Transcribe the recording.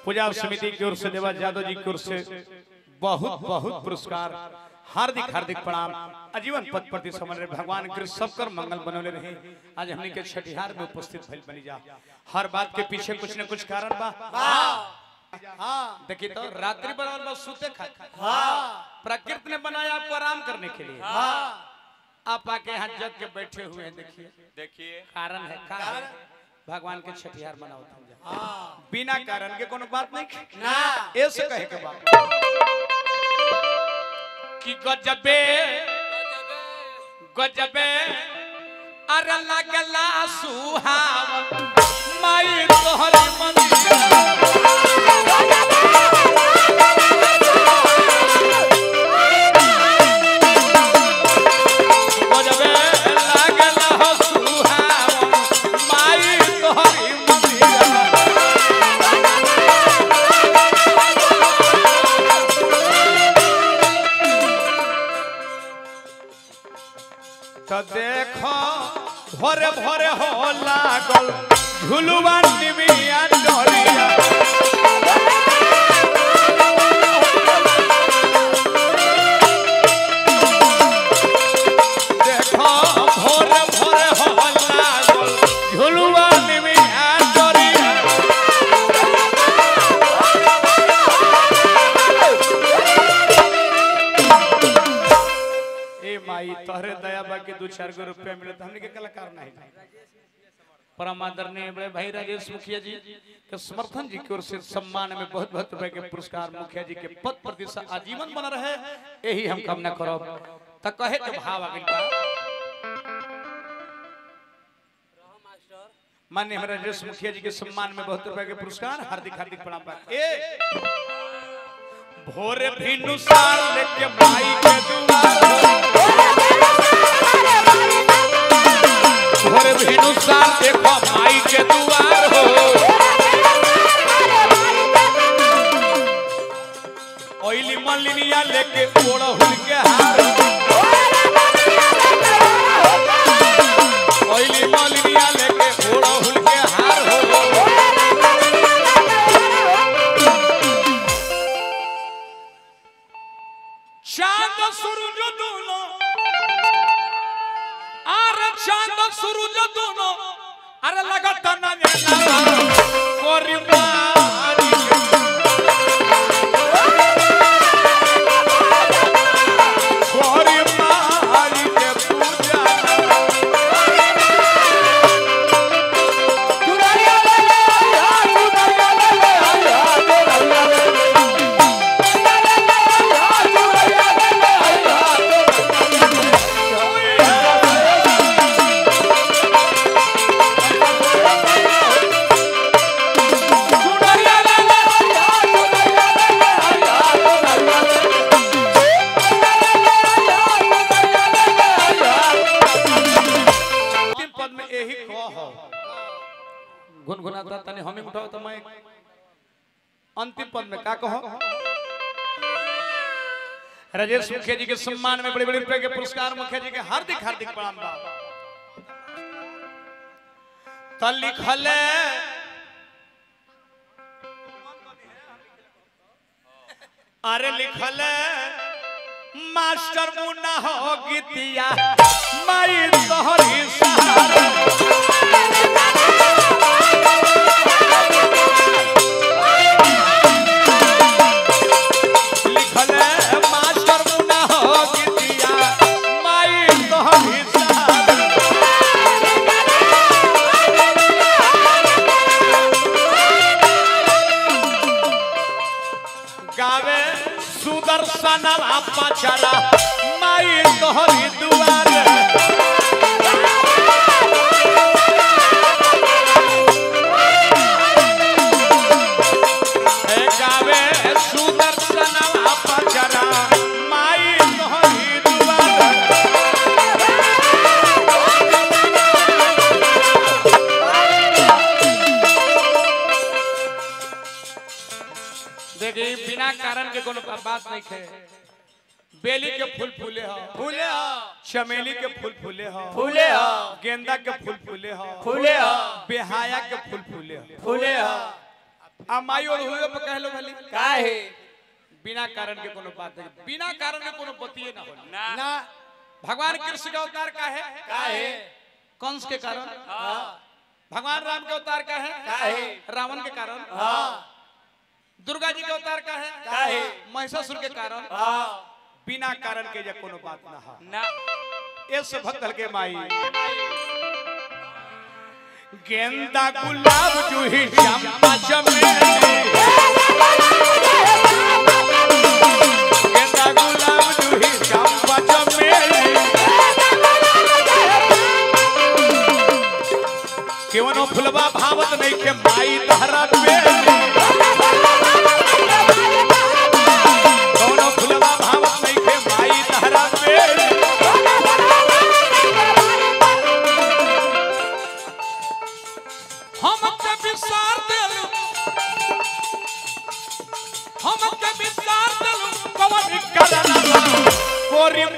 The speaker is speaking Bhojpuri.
पूजा समिति की ओर से देवा यादव जी की ओर से बहुत बहुत पुरस्कार हार्दिक हार्दिक प्रणाम आजीवन पद प्रति समन्वय भगवान कृष्ण सबकर मंगल बनौले रहे आज हमने के छठिहार में उपस्थित भइल बनी जा हर बात के पीछे कुछ न कुछ कारण बा हाँ देखिए तो रात्रि बनावल बा सूते खा हाँ प्रकृति ने बनाया आपको आराम करने के लिए हाँ आप आके यहाँ जग के बैठे हुए हैं देखिए देखिए कारण है कारण भगवान के छठिहार मनाओ तुम जा बिना कारण के कोनो बात नहीं ना ऐसे कहे के बात कि गजबे गजबे अरे लगला सुहावन माई तोहरी मंदिर गजबे लगला सुहावन माई तोहरी मंदिर तो देखो भोरे भोरे हो लागल झुलुआ निमिया डोरिया देखो भोरे भोरे हो लागल झुलुआ निमिया डोरिया ए माई तोहरे दया बा के दो चार गो रुपया मिले तो हमने के कलाकार नहीं परम आदरणीय बड़े भाई राजेश मुखिया जी के समर्थन जी की ओर से सम्मान में बहुत बहुत रुपए के पुरस्कार मुखिया जी के पद प्रतिष्ठा आजीवन बना रहे यही हम कामना करब त कहे के भाव आ गइल बा माननीय हमारे राजेश मुखिया जी के सम्मान में बहुत रुपए के पुरस्कार हार्दिक हार्दिक प्रणाम बा ए भोरे भी नुसार लेके माई के दुआर भोरे भी नुसार देखो माई के दुआर हो ओइली मलिनिया लेके ओढ़हुल के हार ओइली मलिनिया लेके ओढ़हुल के हार हो चांद सूरज दोनों अरे चांद सूरज दोनों अरे लगता ना कोरी मारी कोरी मारी के पूजा अंतिम पद में यही कह गुनगुनाता तने हमें उठाओ तो मैं अंतिम पद में का कहो राजेश मुखिया जी के सम्मान में बड़े बड़े रुपए के पुरस्कार मुखिया जी के हार्दिक हार्दिक प्रणाम बा त लिखल अरे लिखल मास्टर मुन्ना हो गीतिया माई तोहरी सहारा लिखल मास्टर मुन्ना हो गीतिया माई तोहरी सहारा गावे सुदर्शन पचरा माई तोहरी दुआर ए गावे सुदर्शन पचरा माई तोहरी दुआर देखिए बिना कारण के कोनो बात नहीं है बेली के फूल फूले हो फूले हो चमेली के फूल फूले हो फूले हो गेंदा के फूल फूले हो फूले हो बेहाया के फूल फूले हो फूले हो आ माई और हुए पे कहलो भली काहे बिना कारण के कोनो बात नहीं बिना कारण के कोनो बतिए ना होला ना ना भगवान कृष्ण का अवतार का है काहे कंस के कारण हाँ भगवान राम के अवतार का है काहे? रावण के कारण हाँ दुर्गा जी के अवतार का है काहे? महिषासुर के कारण हाँ बिना कारण के जे कोनो बात ना है ना ऐसे भक्त के माई गेंदा गुलाब जूही चंपा चमेली गेंदा गुलाब जूही चंपा चमेली केवनो फुलवा भावत नहीं के माई तहरा बेली केवनो फुलवा भावत नहीं के माई तहरा बेली हम के विसार देलु हम के विसार देलु कवन करना कोरी